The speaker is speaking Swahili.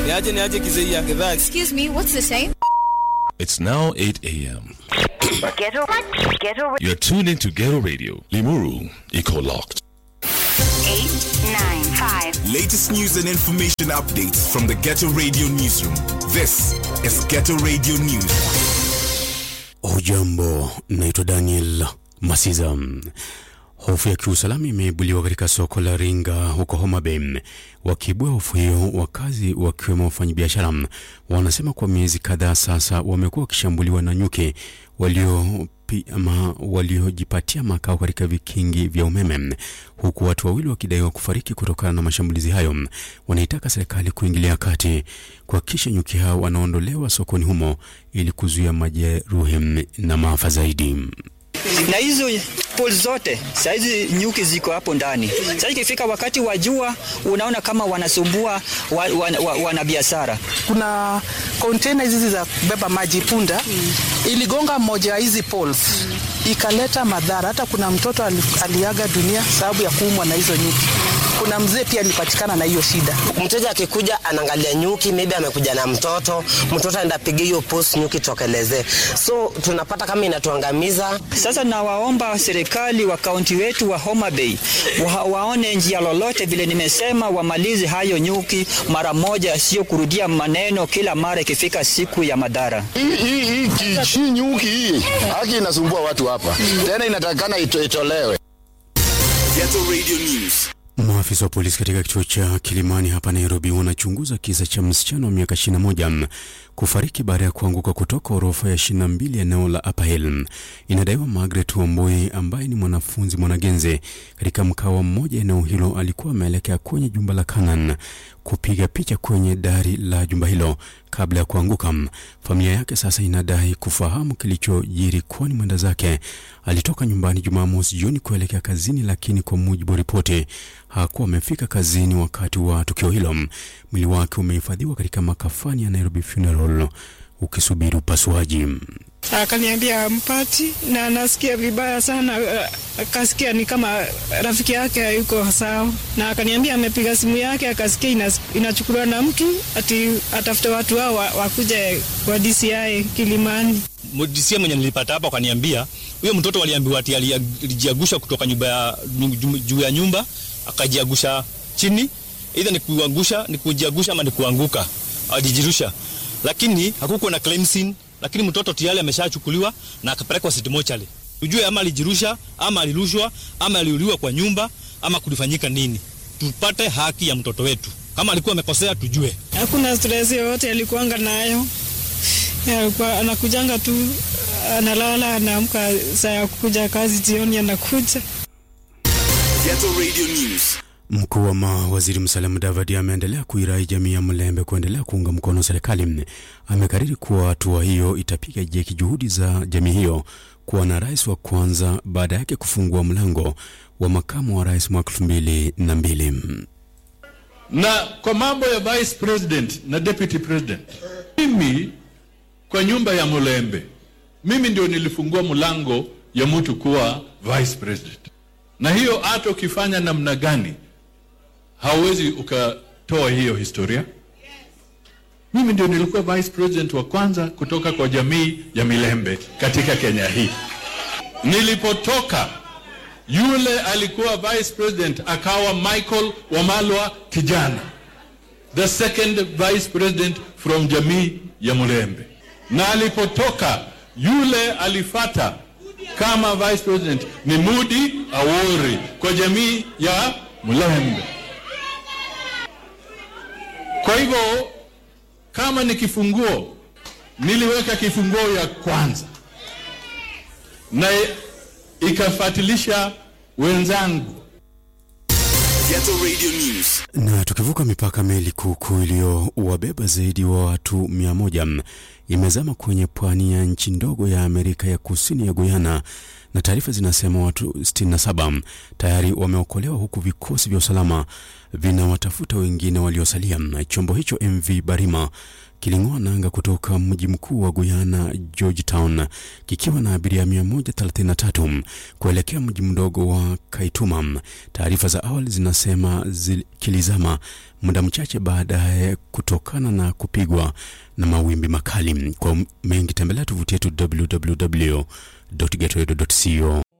Niaje niaje kizeia gedhaa. Excuse me, what's the time? It's now 8 a.m. Ghetto, ghetto, You're tuned into Ghetto Radio. Limuru, Eco Locked. eight, nine, five. Latest news and information updates from the Ghetto Radio Newsroom. This is Ghetto Radio News. Hujambo, naitwa Daniel Masiza. Hofu ya kiusalama imeibuliwa katika soko la Ringa huko Homa Bay. Wakiibua hofu hiyo, wakazi wakiwemo wafanyabiashara wanasema kwa miezi kadhaa sasa wamekuwa wakishambuliwa na nyuki walio ama waliojipatia makao katika vikingi vya umeme, huku watu wawili wakidaiwa kufariki kutokana na mashambulizi hayo. Wanaitaka serikali kuingilia kati kuhakikisha nyuki hao wanaondolewa sokoni humo ili kuzuia majeruhi na maafa zaidi. na hizo pool zote saizi nyuki ziko hapo ndani. Sasa ikifika wakati wa jua, unaona kama wanasumbua wa, wa, wa, wanabiashara. kuna container hizi za kubeba maji punda iligonga moja ya hizi poles ikaleta madhara. Hata kuna mtoto ali, aliaga dunia sababu ya kuumwa na hizo nyuki. Kuna mzee pia alipatikana na hiyo shida. mteja akikuja anaangalia nyuki, maybe amekuja na mtoto, mtoto aenda piga hiyo post, nyuki tokelezee. So tunapata kama inatuangamiza. Sasa nawaomba serikali wa kaunti wetu wa Homa Bay wa, waone njia lolote, vile nimesema, wamalize hayo nyuki mara moja, sio kurudia maneno kila mara ikifika siku ya madhara. hii hii hii ki- hii nyuki hii haki inasumbua watu hapa tena, inatakikana ito, itolewe. Ghetto Radio News. Maafisa wa polisi katika kituo cha Kilimani hapa Nairobi wanachunguza kisa cha msichana wa miaka 21 kufariki baada ya kuanguka kutoka orofa ya 22 eneo la Upper Hill. Inadaiwa Margaret Wambui ambaye ni mwanafunzi mwanagenze katika mkawa mmoja eneo hilo alikuwa ameelekea kwenye jumba la Canaan kupiga picha kwenye dari la jumba hilo kabla ya kuanguka. Familia yake sasa inadai kufahamu kilichojiri, kwani mwenda zake alitoka nyumbani Jumamosi jioni kuelekea kazini, lakini kwa mujibu wa ripoti hakuwa amefika kazini wakati wa tukio hilo. Mwili wake umehifadhiwa katika makafani ya Nairobi Funeral ukisubiri upasuaji. akaniambia ampati na anasikia vibaya sana. Akasikia ni kama rafiki yake hayuko sawa, na akaniambia amepiga simu yake akasikia inas- inachukuliwa na mtu ati atafute watu hao wa- wakuje kwa DCI Kilimani. mdisia mwenye nilipata hapa akaniambia huyo mtoto waliambiwa ati ali- alijiagusha kutoka nyumba ya nyu- juu ya nyumba akajiagusha chini, either ni kuangusha ni kujiagusha ama ni kuanguka, ajijirusha, lakini hakukuwa na crime scene, lakini mtoto tayari ameshachukuliwa na akapelekwa city mortuary. Tujue ama alijirusha ama alirushwa ama aliuliwa kwa nyumba ama kulifanyika nini, tupate haki ya mtoto wetu. Kama alikuwa amekosea tujue. Hakuna stress yoyote alikuanga nayo, Yeye alikuwa anakujanga tu, analala, anaamka saa ya kukuja kazi, jioni anakuja. Ghetto Radio News. Mkuu wa mawaziri Musalia Mudavadi ameendelea kuirai jamii ya Mlembe kuendelea kuunga mkono serikali. Amekariri kuwa hatua hiyo itapiga jeki juhudi za jamii hiyo kuwa na rais wa kwanza baada yake kufungua mlango wa makamu wa rais mwaka elfu mbili na mbili. na kwa mambo ya vice president na deputy president, mimi kwa nyumba ya Mulembe, mimi ndio nilifungua mlango ya mtu kuwa vice president, na hiyo hata ukifanya namna gani hauwezi ukatoa hiyo historia. Mimi ndio nilikuwa vice president wa kwanza kutoka kwa jamii ya Milembe katika Kenya hii. Nilipotoka yule alikuwa vice president akawa Michael Wamalwa kijana, the second vice president from jamii ya Mulembe, na alipotoka yule alifata kama vice president ni Mudi Awori kwa jamii ya Mulembe. Kwa hivyo kama ni kifunguo, niliweka kifunguo ya kwanza na ikafuatilisha wenzangu. Ghetto Radio News. Na tukivuka mipaka, meli kuukuu iliyowabeba zaidi wa watu mia moja imezama kwenye pwani ya nchi ndogo ya Amerika ya kusini ya Guyana, na taarifa zinasema watu 67 tayari wameokolewa huku vikosi vya usalama vinawatafuta wengine waliosalia. Chombo hicho MV Barima kiling'oa nanga kutoka mji mkuu wa Guyana Georgetown kikiwa na abiria 133 kuelekea mji mdogo wa Kaituma. Taarifa za awali zinasema zil- kilizama muda mchache baadaye kutokana na kupigwa na mawimbi makali. Kwa mengi tembelea tovuti yetu www.getoedo.co